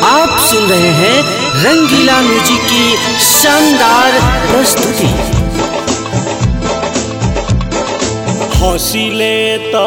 आप सुन रहे हैं रंगीला म्यूजिक की शानदार प्रस्तुति हंसिले त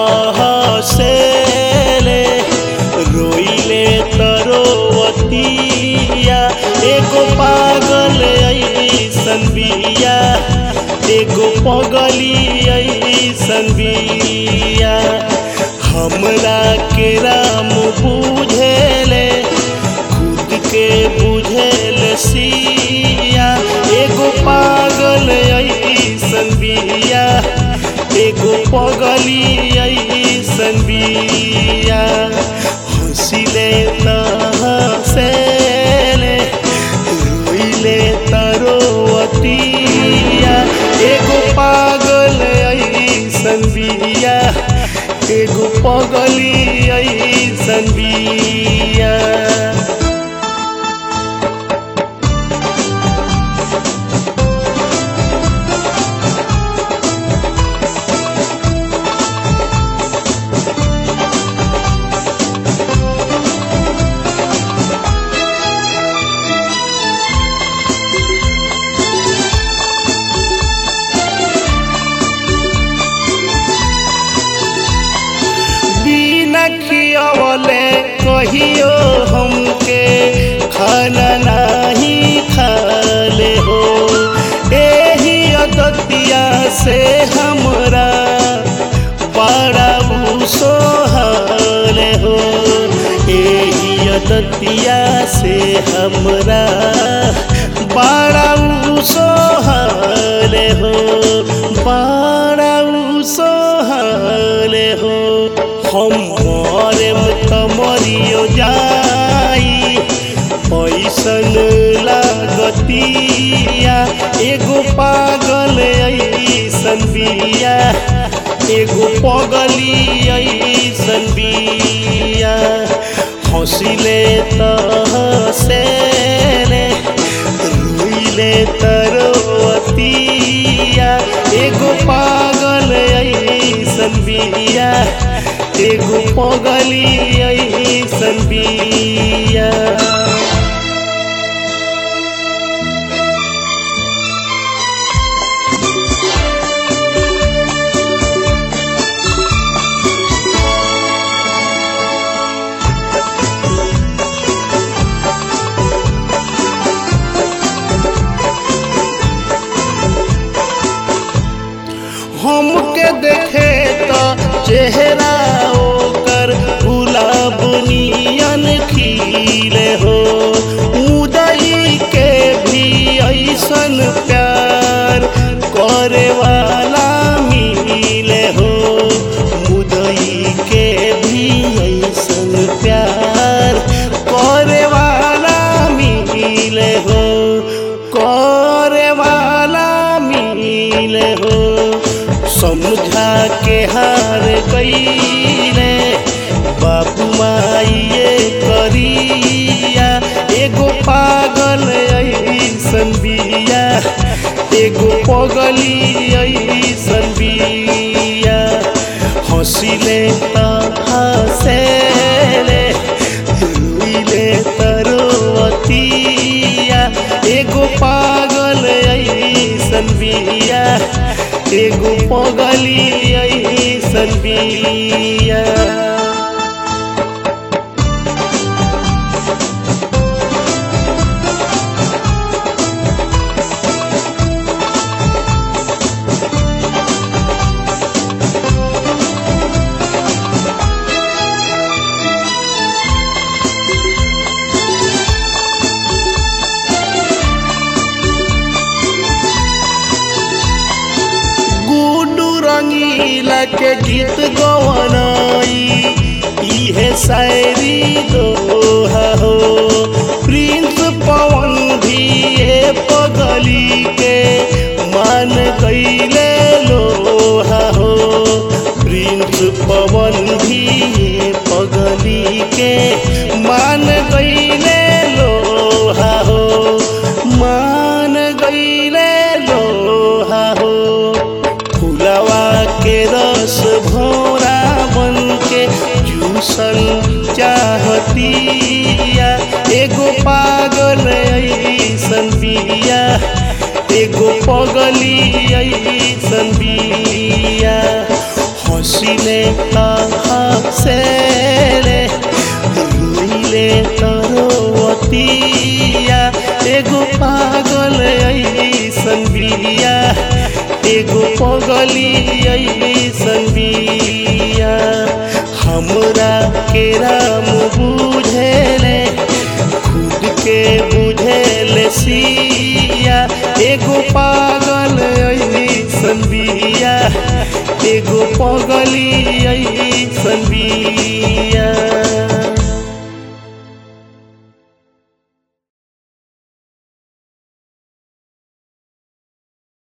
हसेले रोइले त रोवतिया एगो पागल ऐसन बिया एगो पगली ऐसन बिया हमरा के राम बुझेले खुद के बुझेल सिया एगो पागल ऐसन बिया एगो पगली ऐसन बिया हंसिले त हंसेले रोइले त रोवतिया एगो पागल ऐसन बिया एगो पगली ऐसन बिया बिना खियवले कहियो हमके खाना नाही खाले हो एही अदतिया से हमरा बड़ा सोहले हो एही अदतिया से हमरा बड़ा सोहले हो बड़ा सोहले हो हम मरेम त मरियो जाई ऐसन लागतिया एगो पागल ऐसन बिया एगो पगली ऐसन बिया हंसिले त हंसेले रोइले त रोवतिया एगो पागल ऐसन बिया एगो पगली ऐसन बिया हमके देखे तो चेहरा ओकर गुलाब नियन खिले हो उदई के भी ऐसन प्यार करे वाला मिले हो उदई के भी ऐसन प्यार करे वाला मिले हो करे वाला मिले हो समझा के हार गईले बाबू माइए करिया एगो पागल ऐसन बिया एगो पगली ऐसन बिया हंसिले त हंसेले रोइले त रोवतिया एगो पागल ऐसन बिया एगो पगली ऐसन बिया गुडू रंगीला के गीत गवनाई इहे शायरी दोहा हो प्रिंस पवन भी ये पगली के मान गईले लोहा हो प्रिंस पवन भी ये पगली के मान गईले लोहा हो मान गईले लोहा हो फुलवा के रस भोरा बन के जूसल चाहतिया एगो पागल ऐसन बिया एगो पगली ऐसन बिया हसीले हसेले रोइले तरवतिया एगो पागल ऐसन बिया एगो पगली ऐसन बिया हमरा के राम बुझेले खुद के बुझेले सिया एगो पागल ऐसन बिया एगो पगली ऐसन बिया